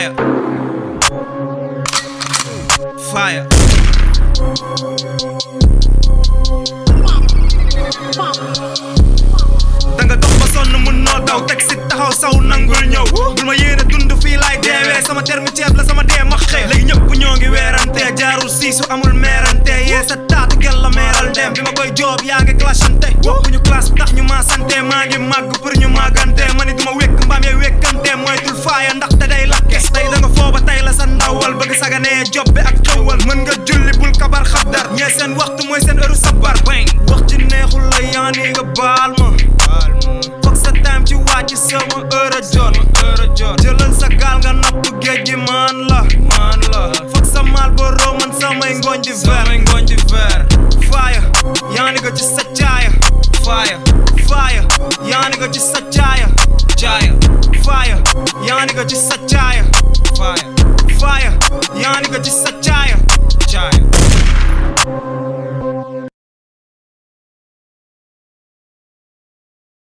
Fire. Fire. danga dox ba sonn mun noo daw teg si taxaw saw nangul ñëw bul ma yéene dund fii laay deewee sama terme ceeb la sama dee ma xee léegi ñëpp ñoo ngi weerante jaarul siisu amul meerante yee sa taatu gel la meeral dem bi ma koy joob yaa ngi clashante bokkuñu classe tax ñu maa sante maa ngi màgg pour ñu màggante ma ni duma wékk mbaam yee wékkante moytul faaya ndax te day lakke tey da nga fooba tey la sa ndawal bëgg saganee job bi ak xewal mën nga julli bul kabar xabdar ñee seen waxtu mooy seen heure sabar bang wax ci neexul la yaani nga baal ma foog sa time ci wàcc sama heure a jot jëlal sa gaal nga napp géej gi man la man la foog sa maal ba roo man samay ngooñ di ver ngooñ di ver faaya yaani nga ci sa caaya faaya faaya yaani nga ci sa caaya caaya faaya yaani nga ci sa caaya faaya faaya yaani nga ci sa